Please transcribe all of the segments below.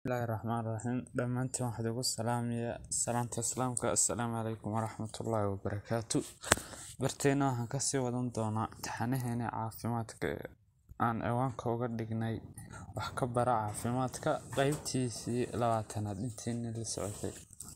Bismillahi Rahmani Rahiim dhamaantiin waxaan ugu salaamayaa salaanta islaamka assalaamu calaykum waraxmatullaahi wabarakaatu barteena waxaan kasii wadan doonaa taxanaheena caafimaadka ee aan ciwaanka uga dhignay wax ka bara caafimaadka qeybtiisii labaatanaad intiina la socotay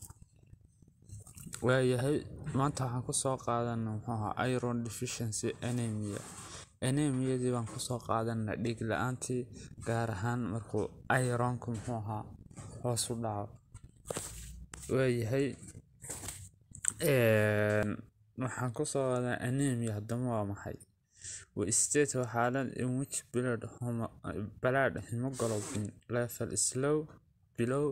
waayahay maanta waxaan kusoo qaadana muxuu ahaa iron deficiency anemia anemiyadii baan kusoo qaadana dhiig la-aantii gaar ahaan markuu ironku muxuu ahaa hoos u dhaco waayahay waxaan kusoo qaadaa anemia haddama waa maxay waa state waa xaalad in which blood blood hemoglobin level is low below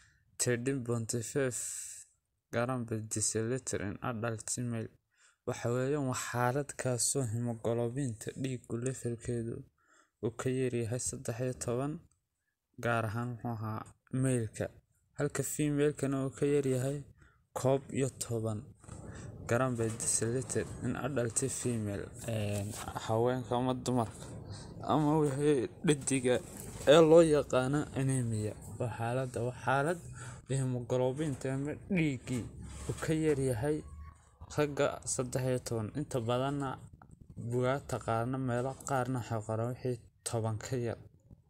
13.5 gram per deciliter in adult male waxa weeyaan waa xaalad kaasoo hemoglobinta dhiigu levelkeedu uu ka yaryahay saddex iyo toban gaar ahaan muxuu ahaa male-ka halka female-kana uu ka yaryahay koob iyo toban gram per deciliter in adult female haweenka ama dumarka ama wixii dhadiga ee loo yaqaano anemia waa xaaladda waa xaalad hemoglobinta ama dhiiggii uu ka yaryahay ragga saddex iyo toban inta badanna bugaagta qaarna meelo qaarna waxay qoraan wixii toban ka yar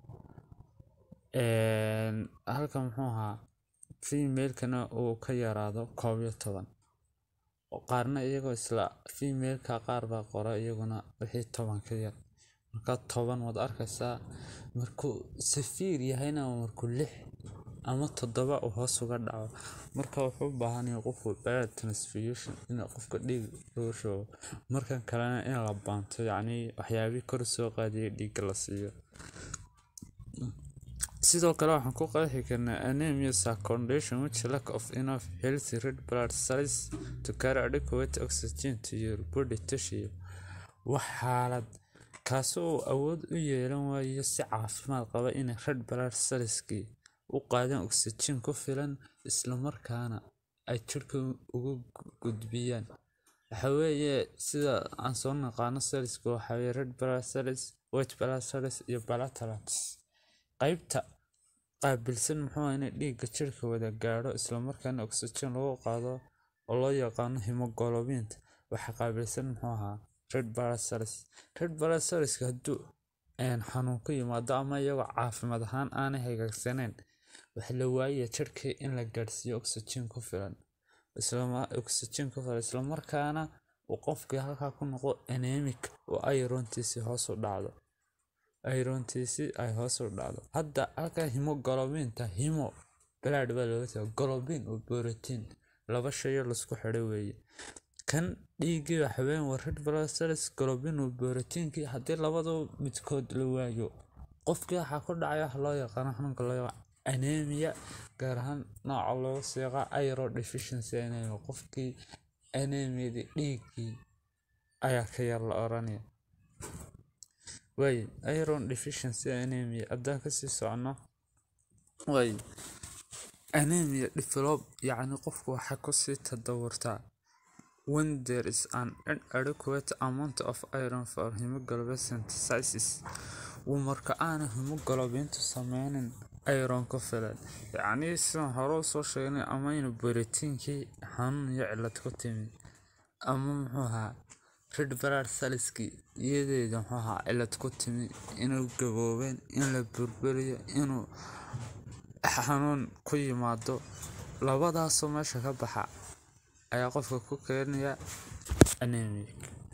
halka muxuu ahaa female-kana uu ka yaraado koob iyo toban qaarna iyagoo isla female-ka qaar baa qora iyaguna wixii toban ka yar marka toban waad arkaysaa markuu safiir yahayna waa markuu lix ama toddoba uu hoos uga dhaco marka wuxuu u baahan yahay qofku blood transfusion in qofka dhiig lagu shubo markan kalena in la baanto yacni waxyaabihii kor soo qaadiyay dhiigga la siiyo sidoo kale waxaan ku qeexi karnaa anemia is a condition which lack of enough healthy red blood cells to carry adequate oxygen to your body tissue waa xaalad kaasoo uu awood u yeelan waayo si caafimaad qaba inay red blood cellskii u qaadaan oxygen ku filan isla markaana ay jirka ugu gudbiyaan waxa weeye sida aan soo naqaano cellska waxa weeye red blood cells white blood cells iyo platelets qaybta qaabilsan muxuu ahaa inay dhiigga jirka wada gaadho isla markaana oxygen lagu qaado oo loo yaqaano hemoglobinta waxa qaabilsan muxuu ahaa red blood cells red blood cellska hadduu xanuun ku yimaado ama iyagoo caafimaad ahaan aanay hagaagsaneyn waxa la waayaya jirkii in la gaadhsiiyo oxygen ku filan oxygen ku filan isla markaana uu qofkii halkaa ku noqdo anemic oo irontiisii hoos u dhacdo irontiisii ay hoos u dhacdo hadda halkaa hemoglobinta hemo blood baa looga taga globin oo borotiin laba shayo laisku xidhay weeye kan dhiiggii waxa weeyaan waa red blood cells globin oo borotiinkii haddii labadaba midkood la waayo qofkii waxaa ku dhacaya waxa loo yaqaano xanuunka loo yaqaano anemia gaar ahaan nooca looga seeqa iron deficiency anemia qofkii anemiadii dhiiggii ayaa ka yar la oranaya way iron deficiency anemia haddaan kasii socono way anemia develop yacni qofku waxay kusii tadawurtaa when there is an inadequate amount of iron for hemoglobin synthesis marka aana hemoglobintu sameynin iron ku filan yacni sidaan hore usoo sheegnay ama inu borotiinkii xanuun iyo cilad ku timid ama muxuu ahaa red blood cellskii iyadeeda muxuu ahaa cilad ku timid inuu gaboobeen in la burburiyo inuu xanuun ku yimaado labadaasoo meesha ka baxa ayaa qofka ku keenaya anemic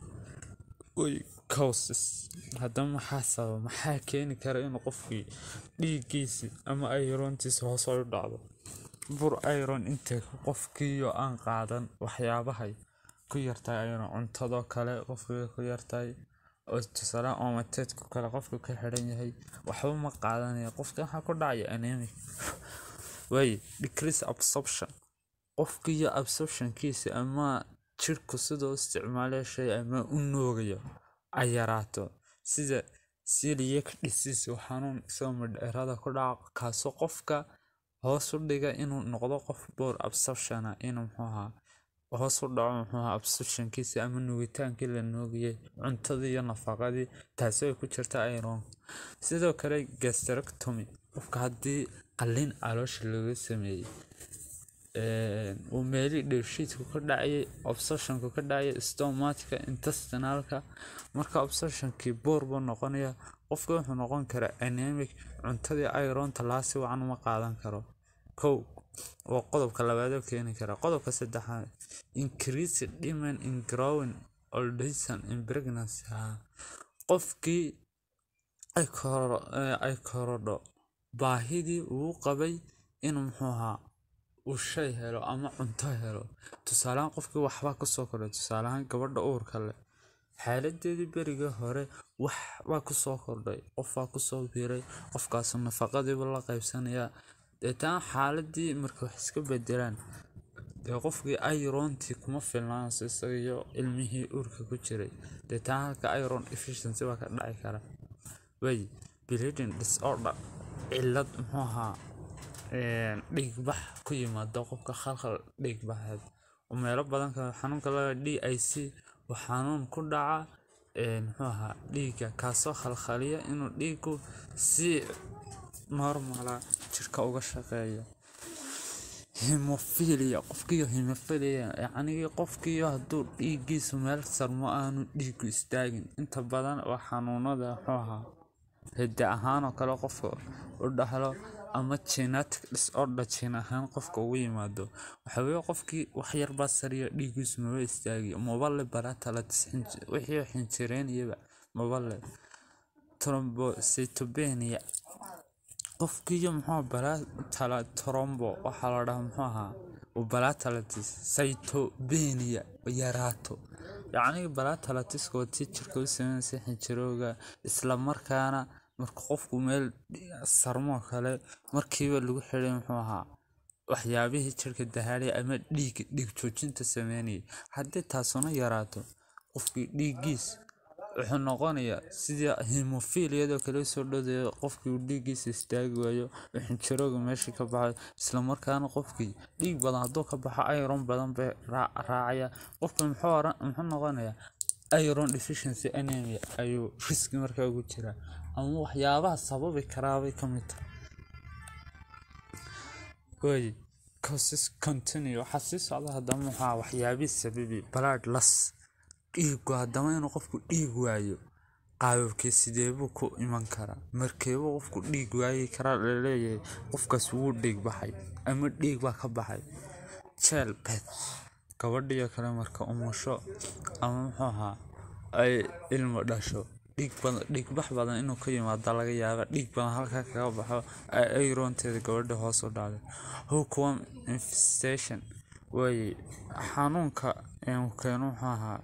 way causes haddaba maxaa sababa maxaa keeni kara inuu qofkii dhiiggiisi ama irontiisi hoos u dhacdo bur iron intake qofkiiyo aan qaadan waxyaabahay ku yartahay iron cuntadoo kale qofkii ku yartahay oo tusaale omateedka kale qofka ka xidhan yahay waxba ma qaadanaya qofka waxaa ku dhacaya anemic way decrease absorption qofkiiyo absorptionkiisa ama jirku sidoo isticmaalaya shay ama u noogayo ay yaraato sida celiac disease oo xanuun isagoo midheerada ku dhaca kaasoo qofka hoos u dhiga inuu noqdo qof boor absorptiona inuu muxuu ahaa hoos u dhaco muxuu ahaa absorptionkiisa ama nuugitaankii la nuugayay cuntadii iyo nafaqadii taasi ay ku jirta iron sidoo kale gastrectomy qofka haddii qalliin caloosha laga sameeyey uu meelii dheefshiidku ka dhacayay obsessionku ka dhacayay stomatka intestinalka marka obsessionkii boor buu noqonaya qofka wuxuu noqon karaa anemic cuntadii ironta laa si wacan uma qaadan karo kow waa qodobka labaadoo keeni kara qodobka saddexaad increase demand in growing oldation in pregnancy qofkii ay korodho baahidii uu qabay inuu muxuu ahaa uu shay helo ama cunto helo tusaalehaan qofkii waxbaa kusoo kordhay tusaalehaan gabadha uurka leh xaaladeedii berigii hore waxbaa kusoo kordhay qofbaa kusoo biiray qofkaasu nafaqadiibu la qaybsanayaa deetaan xaaladii markay wax iska bedelaan dee qofkii irontii kuma filnaanayso isaga iyo ilmihii uurka ku jiray deetaan halka iron efficiency baa ka dhaci kara way bleeding disorder cillad muxuu ahaa dhiigbax ku yimaada qofka khalkhal dhiigbaxeed oo meelo badan ka xanuunka laga d i c oo xanuun ku dhaca muxuu ahaa dhiigga kaasoo khalkhaliya inuu dhiiggu si normala jirka uga shaqeeyo hemophilia qofkiiyo hemophilia yacnigii qofkiiyo hadduu dhiiggiisu meel sarmo aanu dhiiggu istaagin inta badan waa xanuunada muxuu ahaa hidde ahaan oo kale qofka u dhahlo ama genetic disorder jin ahaan qofka ugu yimaado waxa weeye qofkii waxyar baa sariya dhiiggiisu maba istaagiyo mabale baratalatis wixii xinjireynayaba mabale trombocytopenia qofkiiyo muxuu baratala trombo waxaa la dhahaa muxuu ahaa baratalatis cytopenia yaraato yacni baratalatisku waa tii jirka u sameynaysa xinjirowga isla markaana marka qofku meel sarmoo kale markiiba lagu xiray muxuu ahaa waxyaabihii jirka dahaadhay ama dhiig dhiig joojinta sameynayay haddii taasuna yaraato qofkii dhiiggiis wuxuu noqonayaa sidii hemofiliyadoo kale soo dhodeeyo qofkii uu dhiiggiisa istaagi waayo xinjirowga meeshii ka baxay islamarkaana qofkii dhiig badan hadduu ka baxo iron badan bay raacaya qofkii muxuu noqonayaa iron deficiency anemia ayuu riski markaa ugu jiraa ama waxyaabaha sababi karaabay ka mid tahay way causes continue waxaa sii socda haddama maxaa waxyaabihii sababi blood loss dhiigu haddama inuu qofku dhiig waayo qaababkii sideebuu ku iman karaa markeebuu qofku dhiig waayi karaa laleeyahay qofkaas wuu dhiig baxay ama dhiig baa ka baxay childbirth gabadhiyo kale marka umusho ama muxuu ahaa ay ilmo dhasho dhiigbax badan inuu ka yimaado laga yaaba dhiig badan halkaa kaga baxo ay ironteeda gabadha hoos u dhacday hookworm infestation waaye xanuunka keenu muxuu ahaa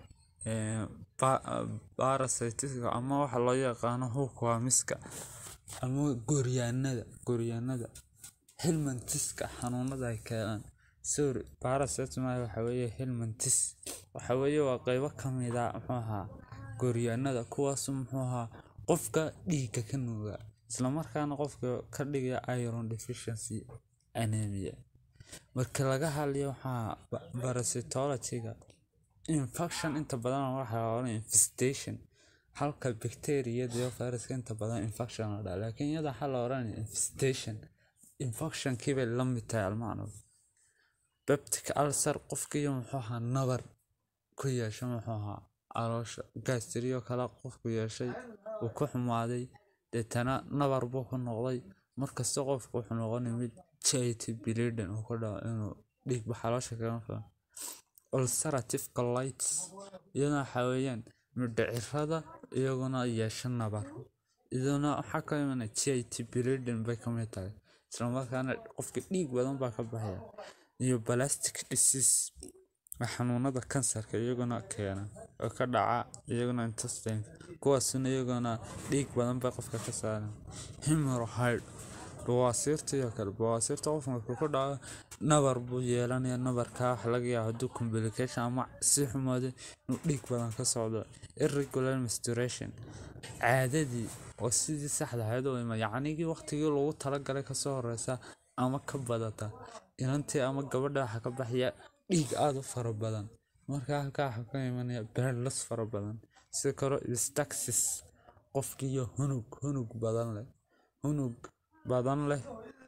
parasitiska ama waxa loo yaqaano hookwormiska ama gooryaanada gooryaanada helmantiska xanuunada ay keenaan sorry parasite maaha waxa weeye helmantis waxa weeye waa qeybo ka mid a muxuu ahaa gooryaanada kuwaas muxuu ahaa qofka dhiigga ka nuuga islamarkaana qofka ka dhigaya iron deficiency anemia marka laga hadlayo waxaa parasitologyga infection inta badan waxaa oran infestation halka bacteriyada iyo viruska inta badan infection la dhaha laakiin iyada waxaa la oranaya infestation infectionkii bay la mid tahay almacno peptic ulcer qofkiiyo muxuu ahaa nabar ku yeesho muxuu ahaa caloosha gastriyo kale qofku yeeshay uu ku xumaaday deetana nabar buu ku noqday markasta qofku wuxuu noqonay mid charity bleeding uu ku dhaco inuu dhiigba caloosha kaga filan ulcerative colitis iyaduna waxaa weeyaan mindhicirada iyaguna yeesho nabar iyaduna waxaa ka imana charity bleeding bay ka mid tahay islamarkaana qofka dhiig badan baa ka baxaya iyo plastic disease xanuunada kansarka iyaguna keena oo ka dhaca iyaguna intestine kuwaasuna iyaguna dhiig badan bay qofka ka saaran hemorrhoid bawaasiirta iyo kale bawaasiirta qofka markuu ku dhaco nabar buu yeelanaya nabarkaa waxa laga yaaba hadduu complication ama si xumaado inuu dhiig badan ka socdo irregular menstruation caadadii oo sidii saxda ahayd u ima yacnigii waqtigii loogu talagalay kasoo horeysa ama ka badata inantii ama gabadha waxa ka baxaya dhiig aada u fara badan marka halkaa waxaa ka imanaya beerlas fara badan sidoo kale staxis qofkiiyo hunug hunug badan leh hunug badan leh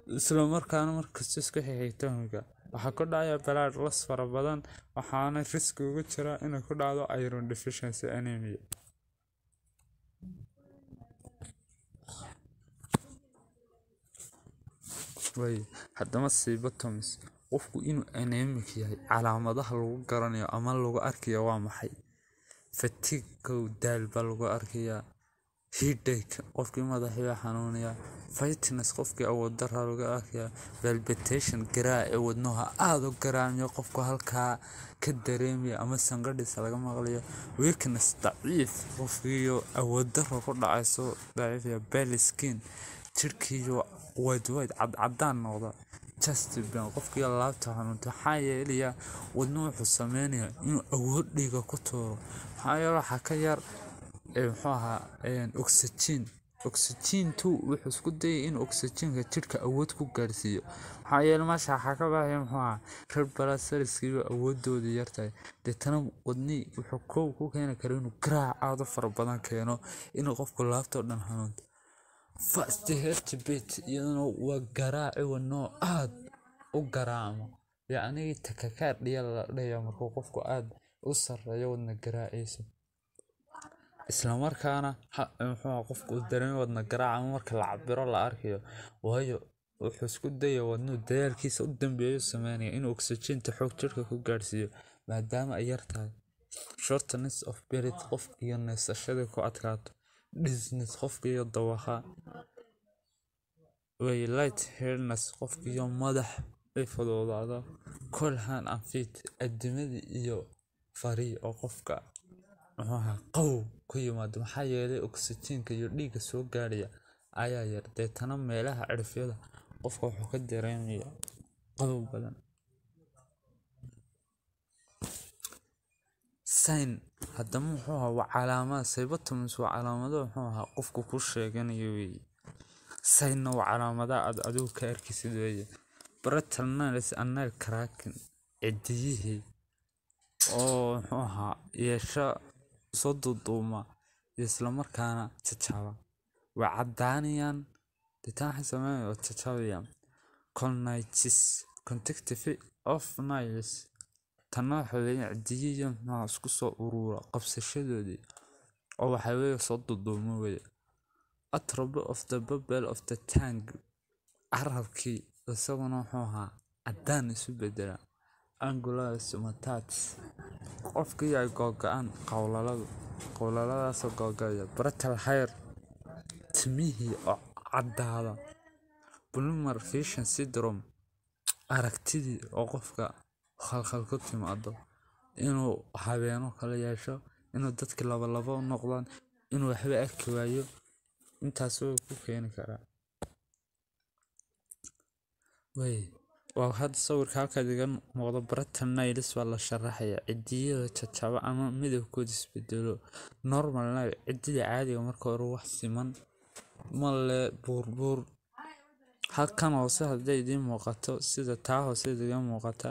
isla markaana markasta isku xigxigtoonka waxaa ku dhacaya blood loss fara badan waxaana riski ugu jira inay ku dhacdo iron deficiency anemia way haddaba sebotomies qofku inuu anemic yahay calaamadaha lagu garanayo ama lagu arkayo waa maxay fatigow daal baa lagu arkayaa headache qofkii madaxii xanuunaya fitness qofkii awood daraa lagu arkayaa palpitation garaac ee wadnaha aada u garaacyo qofku halkaa ka dareemaya ama sangadhisa laga maqlayo weakness daciif qofkiiyo awood daro ku dhacayso daciifaya belly skin jirhkiiyo white white cadcadaan noqda chestban qofkii laabta xanuunta maxaa yeelaya wadno wuxuu sameynaya inuu awood dhiiga ku tuuro maxaa yeele waxaa ka yar muxuu ahaa oxygen oxygen two wuxuu isku dayay in oxygenka jirka awood ku gaarsiiyo maxaa yeele meesha waxaa ka baxaya muxuu ahaa red blood cellskiiba awoodooda yartahay deetana wadnii wuxuu kow ku keeni kara inuu garaac aada u fara badan keeno inuu qofku laabtoo dhan xanuunto fast heartbeat iyaduna waa garaaci wadnoo aada u garaacmo yacnii takakaadhiya la dhaya markuu qofku aada u sareeyo wadna garaaciisa islamarkaana muxuu qofku uu dareemo wadna garaac ama marka la cabiro la arkayo waayo wuxuu isku daya wadnuu dadaalkiisa u dambeeyo sameynaya inuu oxygenta xoog jirka ku gaarsiiyo maadaama ay yar tahay shortness of breath qofka iyo neesashadii ku adkaato dizziness qofka iyo dawaqa way light headness qofka iyo madax ay fudoodaado cold hand and feet adimadii iyo farii oo qofka muxuu ahaa qabow ku yimaado maxaa yeelay oxygenka iyo dhiigga soo gaarhaya ayaa yar deetana meelaha cirfyada qofka wuxuu ka dareemaya qabow badan sign haddaba muxuu ahaa waa calaamad sebotomies waa calaamado muxuu ahaa qofku ku sheeganayo weeye signna waa calaamadaha aad adigu ka arkisid weeye bretal nails and nail cracking cidiyihii oo muxuu ahaa yeesha soo duuduuma iyo islamarkaana jajaaba waa caddaanayaan deetaan waxay sameynaya oo jajabayaan colnitis contactive of niles tanna waxa weeye cidiyihiyo maxaa isku soo uruura qabsashadoodii oo waxaa weeye soo duuduuma weeye atrobe of the bubble of the tank carabkii isaguna wuxuu ahaa caddaan isu bedela angularis matats qofkii ay googa-aan qowlaladu qowlaladaasoo googaya bretal hair timihii oo caddaada blumar vision syndrome aragtidii oo qofka khalkhal ku timaado inuu habeeno kala yeesho inuu dadki labalabo u noqdaan inuu waxba arki waayo intaas way ku keeni karaa way waa hadda sawirka halkaad iga muuqdo bretal nails waa la sharaxaya cidiyada jajaba ama midabkooda isbedelo normal nail cidida caadiga marka hore wax siman male buurbuur halkan hoose hadday idiin muuqato sida taa hoose idiga muuqata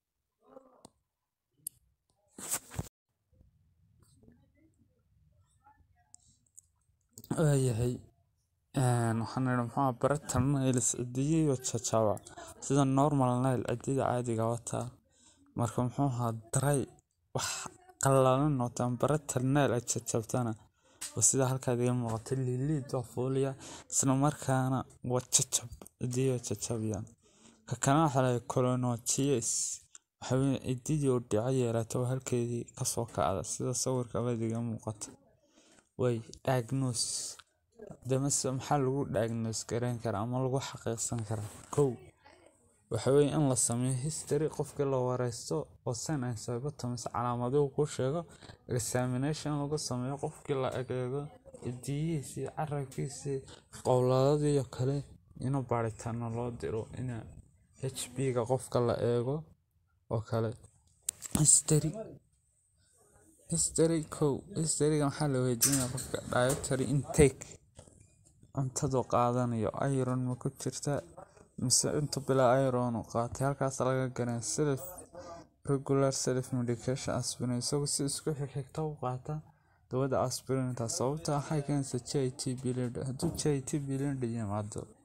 waayahay waxaan idhi muxuu bretal nails cidiyiyo jajaba sida normal nail cidida caadiga wataa marka muxuu ahaa dry wax qallalan noqotaan bretal nail ay jajabtana waa sida halkaad iga muuqato liliid waa fuuliya isla markaana waa jajab cidiyo jajabiyaan ka kalena waxaa lahay colonochies waxaa weye cididii oo dhico yeelata oo halkeedii kasoo kacda sida sawirka abaad iga muuqata way diagnose damase maxaa lagu diagnose gareyn karaa ama lagu xaqiiqsan karaa kow waxa weye in la sameeyo history qofkii la wareysto oo sign and symptoms calaamaduhu ku sheego examination lagu sameeyo qofkii la egeego cidiyihiisii carabkiisii qowladadii kale inuu baaritaano loo diro in h b ga qofka la eego oo kale history history kow historyga maxaa la weydiinaya qofka dietary intake cuntadu qaadanayo iron ma ku jirta mise inta bilaa iron uu qaatay halkaas laga garan self regular self medication aspirin isagu si isku xigxigta u qaata dawada aspirinta sababta waxay keenaysa j t bilind hadduu j t bilind yimaado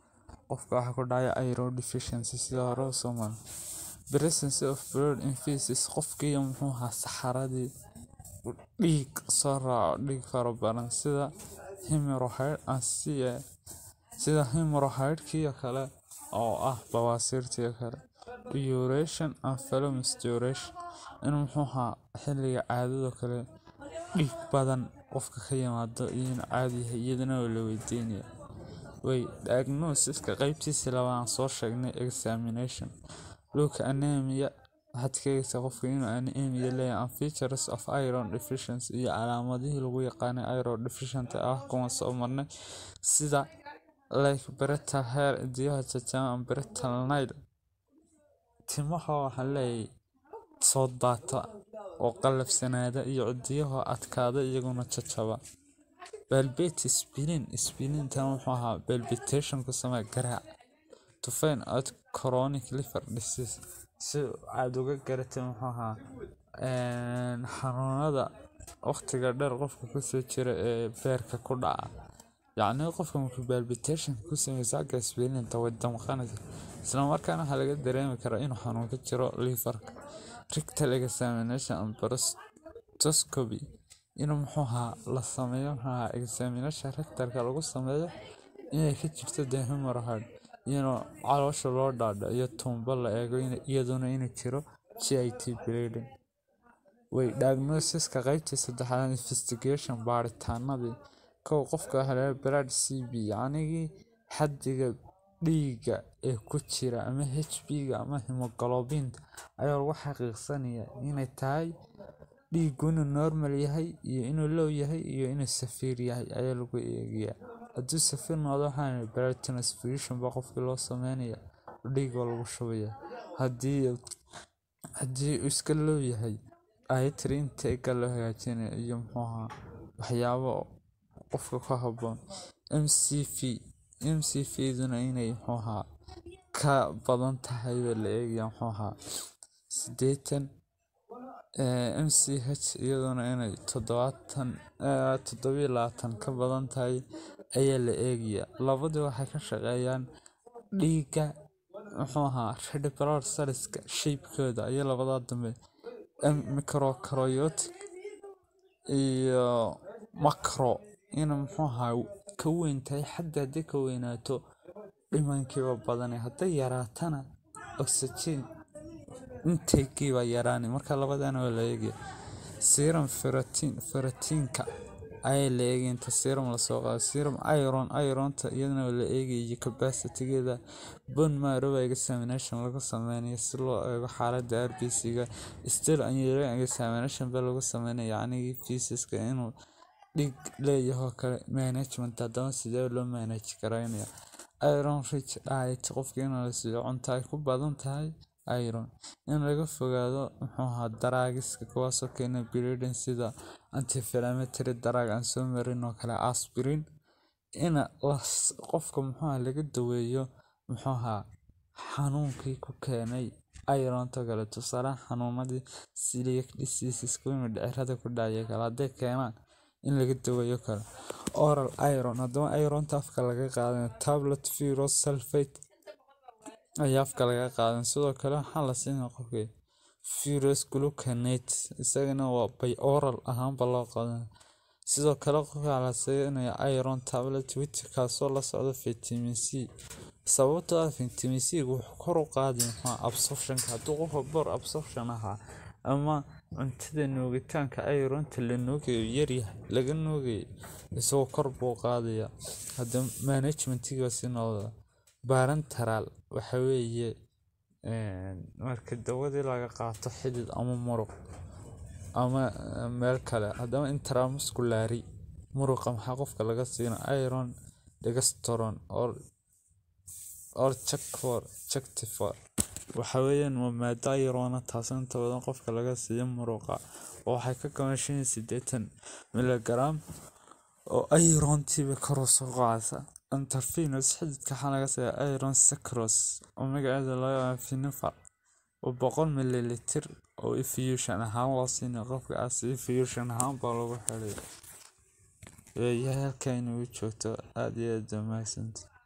qofka waxa ku dhacaya iron deficiency sida hore u soo maray presence of blood in feces qofkii muxuu ahaa saxaradii dhiig soo raaco dhiig fara badan sida hemorrhoid asiya sida hemorrhoidkii kale oo ah bawaasiirtii kale urination and fecal menstruation in muxuu ahaa xilliga caadada kale dhiig badan qofka ka yimaado iyo in caadi yahay iyadana waa la weydiinaya way diagnosiska qaybtiisa labaad soo sheegnay examination luka anemia waxaad ka eegtaa qofka inuu anemia leeyahay and features of iron deficiency iyo calaamadihii lagu yaqaanay iron deficient ah kuwan soo marnay sida like brittle hair cidiyaha jajaban and brittle nail timaha waxaa leeyahay soo daata oo qallafsanaada iyo cidiyaha adkaada iyaguna jajaba balbate spleen spleen-tan wuxuu ahaa palpitation ku samee garaac to find out chronic liver disease si aad uga garatay muxuu ahaa xanuunada waqtiga dheer qofka kusoo jira ee beerka ku dhaca yacni qofka markuu palpitation ku sameysa agga spleen-ta way damqanaysa isla markaana waxaa laga dareemi karaa inuu xanuun ka jiro liverka rectal examination and proctoscopy inuu muxuu ahaa la sameeyo muxuu ahaa examination rectalka lagu sameeyo inay ka jirto dee hemorrhoid inuu caloosha loo dhaadho iyo tuumbo la eego iyaduna inuu jiro git bleeding way diagnosiska qaybtii saddexaad investigation baaritaanadii kow qofka waxaa blood c b yacnigii xaddiga dhiigga ee ku jira ama h b-ga ama hemoglobinta ayaa lagu xaqiiqsanaya inay tahay dhiiggu inuu normal yahay iyo inuu low yahay iyo inuu safiir yahay ayaa lagu eegayaa hadduu safiir noqdo waxaa blood transfusion baa qofkii loo sameynaya dhiig waa lagu shubaya haddii haddii uu iska low yahay dietary intake loo hagaajinaya iyo muxuu ahaa waxyaabo qofka ku habboon m c v m c v duna inay muxuu ahaa ka badan tahay baa la eegaya muxuu ahaa siddeetan m c h iyaduna inay toddobaatan toddobiyo labaatan ka badan tahay ayaa la eegaya labadii waxay ka shaqeeyaan dhiigga muxuu ahaa red blood cellska shaybkooda iyo labadaa dambe microcaryotic iyo macro ina muxuu ahaa ka weyn tahay xadda haddii ka weynaato dhimankiiba badanay hadday yaraatana oxygen intakegiibaa yaraanay marka labadana waa la eegaya serum ferritin ferritiinka ayaa la eegaya inta serum lasoo qaado serum iron ironta iyadana waa la eegaya iyo capacity-geeda bone marrow examination lagu sameynayo si loo eego xaaladda rbc-ga still urinary examination baa lagu sameynaya yacnigii feces-ka inuu dhiig leeyahoo kale management haddaba sidee loo manage garaynaya iron rich diet qofka in la siiyo cunto ay ku badan tahay iron in laga fogaado muxuu ahaa daraagiska kuwaasoo keena bleeding sida anti-inflammatory drug aan soo marin oo kale aspirin in qofka muxuu ahaa laga daweeyo muxuu ahaa xanuunkii ku keenay ironta kale tusaale xanuunadii celiac diseases kuwii mindhicirada ku dhacaya kale hadday keenaan in laga daweeyo karo oral iron haddaba ironta afka laga qaadan tablet ferrous sulfate ayaa afka laga qaadan sidoo kale waxaa la siinaya qofka ferrous gluconate isagana waa by oral ahaanba loo qaadan sidoo kale qofka la siinaya iron tablet wit kaasoo la socda vitamin c sababtoo ah vitamin c wuxuu kor u qaadi maxaa absorptionka hadduu qofka bor absorption ahaa ama cuntada nuugitaanka ironta la nuugayo yaryahay laga nuugayo isagoo kor buu qaadaya hadda managementiga si noqda barantaral waxa weeye marka dawadii laga qaato xidid ama muruq ama meel kale haddaba intramusculary muruqa maxaa qofka laga siina iron dextron or or chakfor chactifor waxa weeyaan waa maado irona taasoo inta badan qofka laga siiyo muruqa oo waxay ka kooban shan iyo siddeetan miligram oo irontiiba kor u soo qacaysa intervenous xididka waxaa laga siiya iron sucrose oo magaceeda loo yaqaan finifer oo boqol mililitir oo infusion ahaan loo siinaya qofka as infusion ahaan baa lagu xidhay halkaa inuu joogto aada iyo aada mahadsantahay